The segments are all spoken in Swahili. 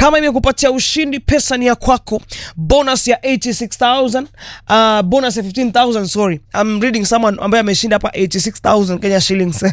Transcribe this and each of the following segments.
kama imekupatia ushindi pesa ni ya kwako bonus ya 86000 uh, bonus ya 15000 sorry I'm reading someone ambaye ameshinda hapa 86000 Kenya shillings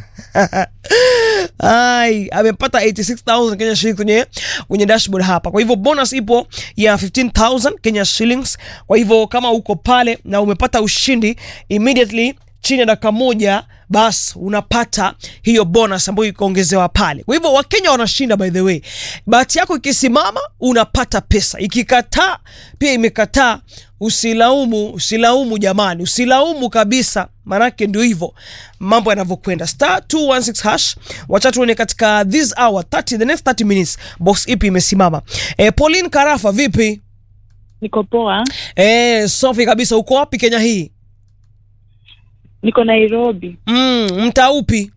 ai amepata 86000 Kenya shillings kwenye kwenye dashboard hapa kwa hivyo bonus ipo ya 15000 Kenya shillings kwa hivyo kama uko pale na umepata ushindi immediately chini ya dakika moja bas unapata hiyo bonus ambayo ikaongezewa pale. Kwa hivyo Wakenya wanashinda, by the way. Bahati yako ikisimama unapata pesa, ikikataa pia imekataa. Usilaumu, usilaumu jamani, usilaumu kabisa, maanake ndio hivyo mambo yanavyokwenda. Star 216 hash, wacha tuone katika this hour 30, the next 30 minutes box ipi imesimama. E, Pauline Karafa, vipi? Niko poa, E, safi kabisa. Uko wapi Kenya hii? niko Nairobi. Mm, mtaa upi?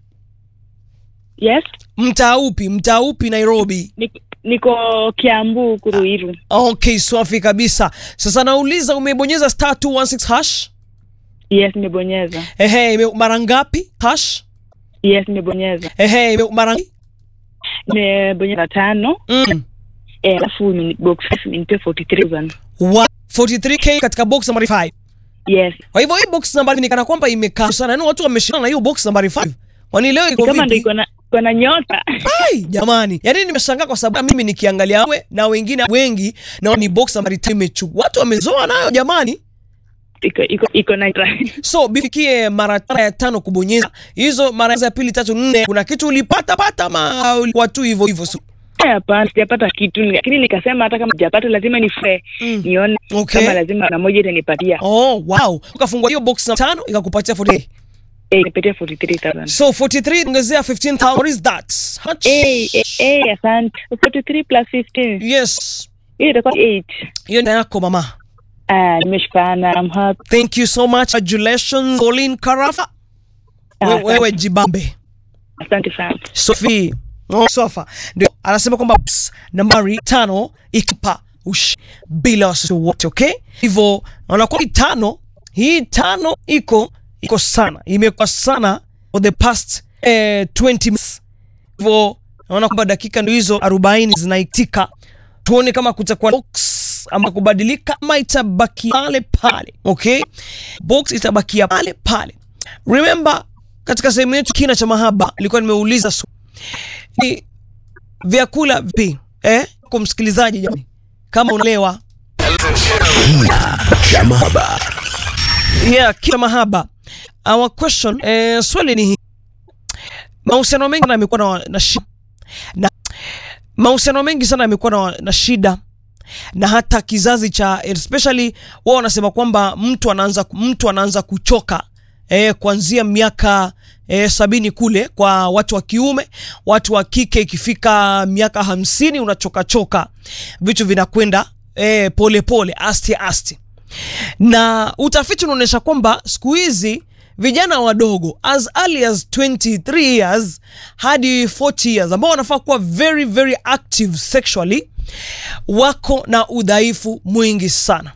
Yes, Mtaa upi? Mtaa upi Nairobi? niko, niko Kiambu Kuruiru. Okay, safi kabisa. Sasa nauliza umebonyeza star 216 hash? Yes, nimebonyeza. Ehe, ime- mara ngapi hash? Yes, nimebonyeza. Ehe, ime- mara Nimebonyeza tano, mm. eh, alafu imeni- box five imenipea 43000. Wa- 43k katika box nambari 5. Yes, Kwa hivyo hii box nambari ni kana kwamba imekaa sana. Yaani watu wameshindana na hiyo box nambari 5. Kwani leo ni iko kama ndo vipi? iko na iko na nyota. Ai, jamani. Yaani nimeshangaa kwa sababu mimi nikiangalia wewe na wengine wengi na ni box nambari 5 imechukua. Watu wamezoa nayo jamani. Iko iko iko na So bifikie mara tano ya tano kubonyeza hizo, mara ya pili, tatu, nne, kuna kitu ulipata pata ama ulikuwa tu hivyo hivyo? So, Eh, hapana, sijapata kitu, lakini nikasema hata kama sijapata lazima nife Mm. nione Okay. kama lazima na moja itanipatia. oh wow, ukafungua hiyo box na tano ikakupatia 40. Eh, nipatia 43000. So 43 ongezea 15000. What is that? How much? Eh, eh, eh, asante. 43 plus 15. Yes, Hiyo itakuwa 8. hiyo ni yako mama. Ah, nimeshikana. I'm happy. Thank you so much. Congratulations, Colin Karafa. Ah, We- Wewe jibambe. Asante sana. Sophie oh, Sofa ndio anasema kwamba box nambari tano ikipa ushi bila wasiwasi wote, okay? Hivyo naona kwa hii tano, hii tano iko iko sana, imekuwa sana for the past eh, 20 minutes. Hivyo naona kwamba dakika ndio hizo 40 zinaitika, tuone kama kutakuwa box ama kubadilika ama itabaki pale pale, okay? Box itabakia pale pale. Remember katika sehemu yetu kina cha mahaba nilikuwa nimeuliza swali ni vyakula vipi eh? Kwa msikilizaji jamani, kama unaelewa cha mahaba yeah, kila mahaba our question eh, swali ni hii mahusiano mengi sana yamekuwa na, na shida na mahusiano mengi sana yamekuwa na, na shida na hata kizazi cha especially wao wanasema kwamba mtu anaanza mtu anaanza kuchoka eh, kuanzia miaka eh, sabini kule kwa watu wa kiume. Watu wa kike ikifika miaka hamsini unachoka choka, vitu vinakwenda eh, pole pole, aste aste na utafiti unaonyesha kwamba siku hizi vijana wadogo as early as 23 years hadi 40 years ambao wanafaa kuwa very very active sexually wako na udhaifu mwingi sana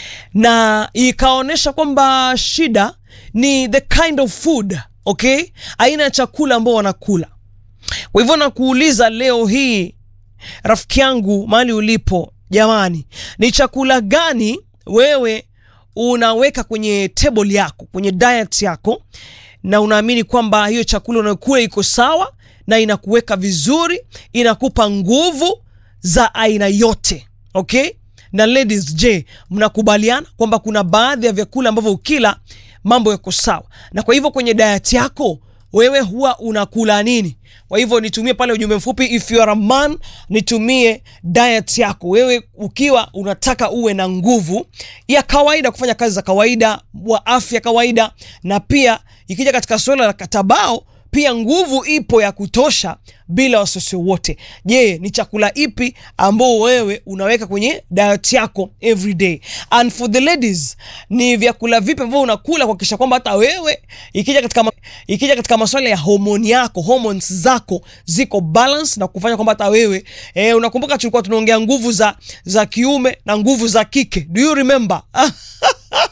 na ikaonyesha kwamba shida ni the kind of food okay aina ya chakula ambao wanakula kwa hivyo nakuuliza leo hii rafiki yangu mahali ulipo jamani ni chakula gani wewe unaweka kwenye table yako kwenye diet yako na unaamini kwamba hiyo chakula unayokula iko sawa na inakuweka vizuri inakupa nguvu za aina yote okay na ladies je mnakubaliana kwamba kuna baadhi ya vyakula ambavyo ukila mambo yako sawa na kwa hivyo kwenye diet yako wewe huwa unakula nini kwa hivyo nitumie pale ujumbe mfupi if you are a man nitumie diet yako wewe ukiwa unataka uwe na nguvu ya kawaida kufanya kazi za kawaida wa afya kawaida na pia ikija katika suala la katabao pia nguvu ipo ya kutosha bila wasiwasi wote je ni chakula ipi ambao wewe unaweka kwenye diet yako every day and for the ladies ni vyakula vipi ambavyo unakula kuhakikisha kwamba hata wewe ikija katika, ma- ikija katika maswala ya homoni yako hormones zako ziko balance na kufanya kwamba hata wewe eh, unakumbuka tulikuwa tunaongea nguvu za za kiume na nguvu za kike do you remember